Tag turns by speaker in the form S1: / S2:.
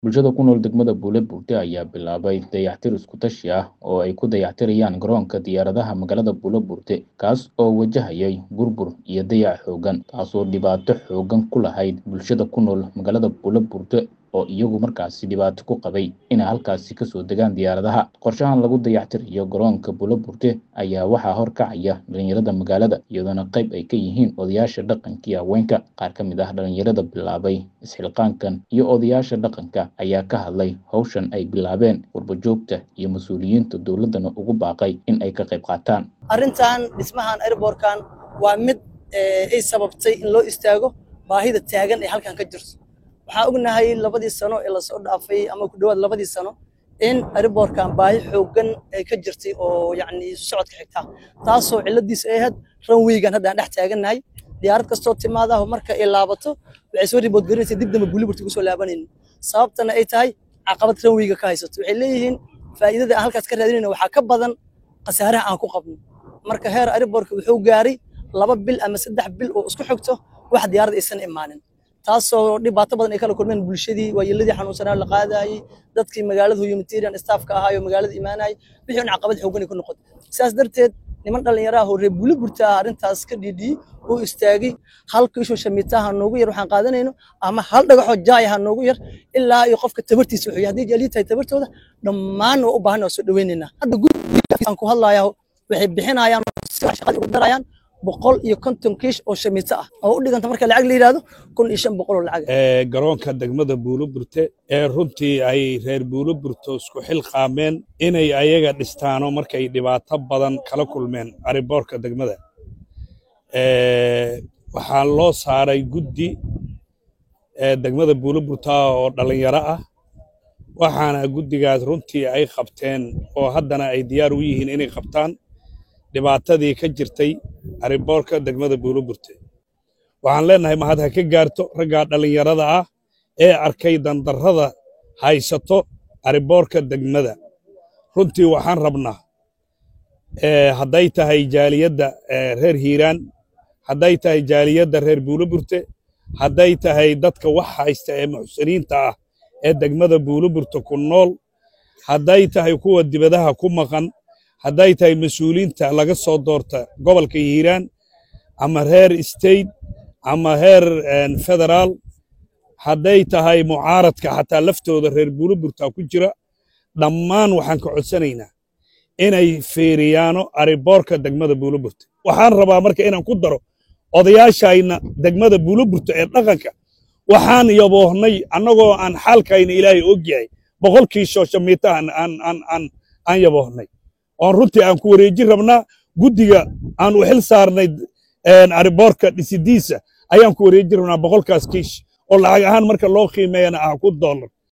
S1: Bulshada ku nool degmada Buule Buurte ayaa bilaabay dayactir isku tashi ah oo ay ku dayactirayaan garoonka diyaaradaha magaalada Buule Buurte kaas oo wajahayay burbur iyo dayac xooggan taasoo dhibaato xooggan ku lahayd bulshada ku nool magaalada Buule Buurte oo iyagu markaasi dhibaato ku qabay inay halkaasi kasoo degaan diyaaradaha qorshahan lagu dayactirayo garoonka Buule Buurte ayaa waxaa horkacaya dhalinyarada magaalada iyadoona qayb ay ka yihiin odayaasha dhaqanka iyo haweenka qaar ka mid ah dhalinyarada bilaabay isxilqaankan iyo odayaasha dhaqanka ayaa ka hadlay hawshan ay bilaabeen qurbojoogta iyo mas-uuliyiinta dowladdana ugu baaqay in ay ka qayb qaataan
S2: arrintan dhismahan airbortkan waa mid ay sababtay in loo istaago baahida taagan ee halkan ka jirto waxaan ognahay labadii sano ee lasoo dhaafay ama ku dhawaad labadii sano in airbortkan baahi xooggan ay ka jirtay oo yacni isu socodka xigta taasoo cilladiisa ay ahayd ranweygan hadda aan dhex taagannahay diyaarad kastoo timaadaho marka ay laabato waxay soo ribood garinaysa dib dambe buliburti kusoo laabanaynin sababtana ay tahay caqabad ranweyga ka haysato waxay leeyihiin faa'iidada aan halkaas ka raadinayna waxaa ka badan khasaaraha aan ku qabno marka heer airbortka wuxuu gaaray laba bil ama saddex bil oo isku xigto wax diyaarad aysan imaanin taasoo dhibaato badan ay kala kulmeen bulshadii waayeeladii xanuunsanaa la qaadayay dadkii magaalada humanitarian staffka ahaayo magaalada imaanayay wixii un caqabad xooggan ay ku noqotay sidaas darteed niman dhallinyaro ah oo reer buuli burta ah arrintaas ka dhiidhiyey oo istaagay hal kiisho shamiitaha noogu yar waxaan qaadanayno ama hal dhagaxoo jaay ha noogu yar ilaa iyo qofka tabartiisa wuxuu haddii jaalii tahay tabartooda dhammaan waa u baahan waa soo dhaweynaynaa hadda gurigaan ku hadlayaa waxay bixinayaan shaqada ugu darayaan boqol iyo konton kiish oo shamiito ah oo u dhiganta marka lacag la yidhaahdo kun iyo shan boqol oo lacag
S3: garoonka degmada buuloburte ee runtii ay reer buuloburto isku xilqaameen inay ayaga dhistaano markay dhibaato badan kala kulmeen ariboorka degmada waxaa loo saaray guddi degmada buuloburta oo dhallinyaro ah waxaana guddigaas runtii ay qabteen oo haddana ay diyaar u yihiin inay qabtaan dhibaatadii ka jirtay ariboorka degmada buuloburte waxaan leennahay mahad ha ka gaarto raggaa dhallinyarada ah ee arkay dandarrada haysato ariboorka degmada runtii waxaan rabnaa hadday tahay jaaliyadda reer hiiraan hadday tahay jaaliyadda reer buuloburte hadday tahay dadka wax haysta ee muxsiniinta ah ee degmada buuloburte ku nool hadday tahay kuwa dibadaha ku maqan hadday tahay mas-uuliinta laga soo doorta gobolka hiiraan ama reer state ama reer federaal hadday tahay mucaaradka xataa laftooda reer buuloburta ku jira dhammaan waxaan ka codsanaynaa inay fiiriyaano ariboorka degmada buuloburta waxaan rabaa marka inaan ku daro odayaashayna degmada buuloburta ee dhaqanka waxaan yaboohnay annagoo aan xaalkayna ilaahay og yahay boqolkii shooshamiitahan aan yaboohnay oon runtii aan ku wareejin rabnaa guddiga aan u xil saarnay ariboorka dhisidiisa ayaan ku wareejin rabnaa boqolkaas kiish oo lacag ahaan marka loo qiimeeyana ah ku dollar